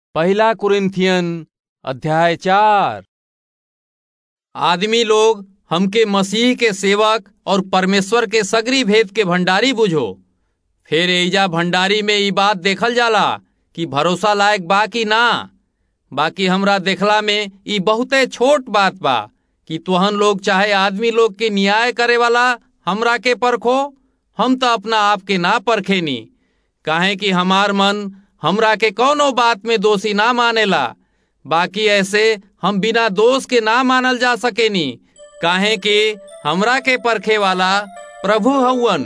पहला कुरिन्थियन अध्याय चार आदमी लोग हमके मसीह के सेवक और परमेश्वर के सगरी भेद के भंडारी बुझो फिर एजा भंडारी में ई बात देखल जाला कि भरोसा लायक बा कि ना बाकी हमरा देखला में ई बहुते छोट बात बा कि तुहन लोग चाहे आदमी लोग के न्याय करे वाला हमरा के परखो हम तो अपना आप के ना परखेनी काहे कि हमार मन हमरा के कौनो बात में दोषी ना मानेला बाकी ऐसे हम बिना दोष के ना मानल जा सकेनी काहे कि हमरा के परखे वाला प्रभु हउवन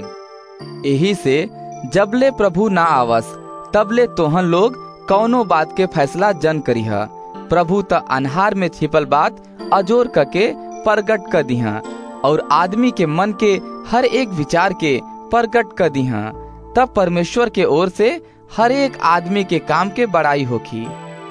यही से जबले प्रभु ना आवस तबले तोहन लोग कौनो बात के फैसला जन करीह प्रभु त अनहार में छिपल बात अजोर करके प्रगट कर दिहा और आदमी के मन के हर एक विचार के प्रगट कर दिहा तब परमेश्वर के ओर से हर एक आदमी के काम के बड़ाई होखी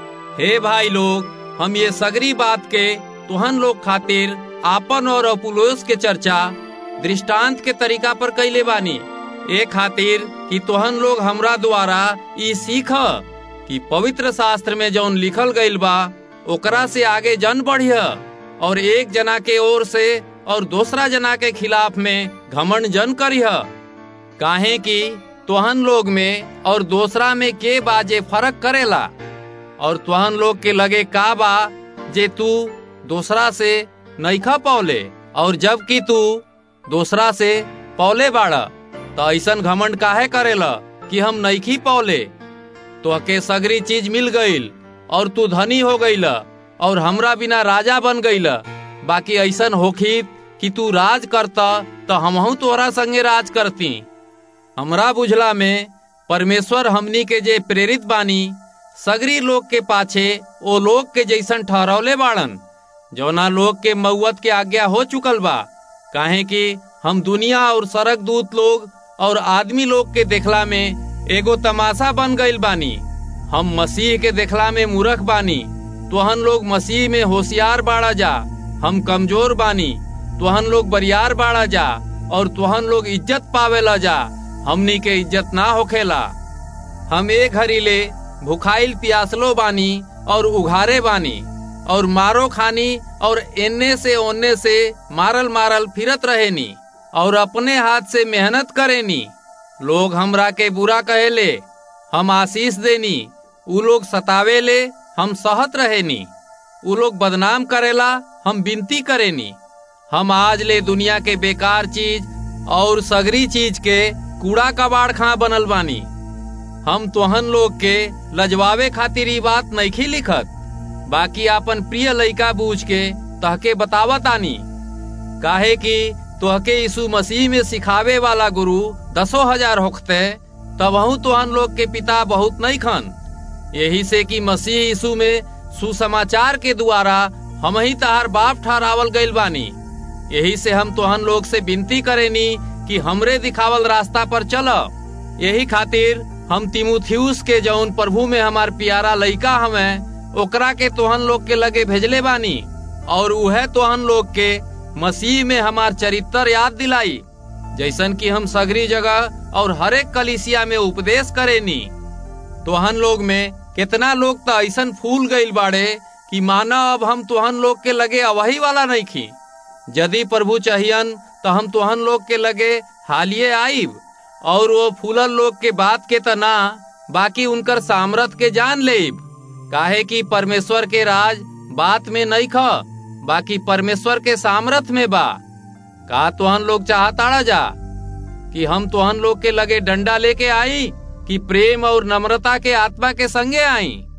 हे भाई लोग हम ये सगरी बात के तुहन लोग खातिर आपन और अपुलोस के चर्चा दृष्टांत के तरीका पर कैले बानी ए खातिर कि तुहन लोग हमरा द्वारा ई सीख कि पवित्र शास्त्र में जौन लिखल गईल बा ओकरा से आगे जन बढ़िया और एक जना के ओर से और दूसरा जना के खिलाफ में घमंड जन करिह काहे कि तुहन लोग में और दूसरा में के बाजे फर्क करेला और तुहन लोग के लगे का बा जे तू दूसरा से नईखा पौले और जब कि तू दूसरा से पौले बाड़ा तो ऐसन घमंड काहे करेला कि हम नईखी पौले तो के सगरी चीज मिल गईल और तू धनी हो गईल और हमरा बिना राजा बन गईल बाकी ऐसन होखी कि तू राज करता तो हमहू तोरा संगे राज करती हमरा बुझला में परमेश्वर हमनी के जे प्रेरित बानी सगरी लोग के पाछे ओ लोग के जैसन ठहरौले बाड़न जौना लोग के मऊत के आज्ञा हो चुकल बा काहे कि हम दुनिया और सड़क दूत लोग और आदमी लोग के देखला में एगो तमाशा बन गईल बानी हम मसीह के देखला में मूर्ख बानी तुहन लोग मसीह में होशियार बाड़ा जा हम कमजोर बानी तुहन लोग बरियार बाड़ा जा और तुहन लोग इज्जत पावेला जा हमनी के इज्जत ना होखेला हम एक घड़ीले भुखाइल पियासलो बानी और उघारे बानी और मारो खानी और एने से ओने से मारल मारल फिरत रहेनी और अपने हाथ से मेहनत करेनी लोग हमरा के बुरा कहेले हम आशीष देनी उ लोग सतावेले हम सहत रहेनी उ लोग बदनाम करेला हम विनती करेनी हम आज ले दुनिया के बेकार चीज और सगरी चीज के कूड़ा कबाड़ खा बनल बानी हम तोहन लोग के लजवावे खातिर ई बात नईखी लिखत बाकी आपन प्रिय लइका बूझ के तहके बतावत आनी काहे कि तोहके यीशु मसीह में सिखावे वाला गुरु दसो हजार होखते तबहू तोहन लोग के पिता बहुत नहीं खन यही से कि मसीह यीशु में सुसमाचार के द्वारा हम ही तहार बाप ठहरावल गईल बानी यही से हम तोहन लोग से विनती करेनी कि हमरे दिखावल रास्ता पर चल यही खातिर हम तिमुथियुस के जौन प्रभु में हमार प्यारा लइका हमें ओकरा के तोहन लोग के लगे भेजले बानी और उहे तोहन लोग के मसीह में हमार चरित्र याद दिलाई जैसन कि हम सगरी जगह और हरेक कलिसिया में उपदेश करेनी तोहन लोग में कितना लोग तो ऐसन फूल गईल बाड़े कि माना अब हम तोहन लोग के लगे अवही वाला नहीं खी यदि प्रभु चाहियन तो हम तोहन लोग के लगे हालिए आईब और वो फूलल लोग के बात के तना बाकी उनकर सामर्थ के जान लेब काहे कि परमेश्वर के राज बात में नहीं ख बाकी परमेश्वर के सामर्थ में बा का तोहन लोग चाहताड़ा जा कि हम तोहन लोग के लगे डंडा लेके आई कि प्रेम और नम्रता के आत्मा के संगे आई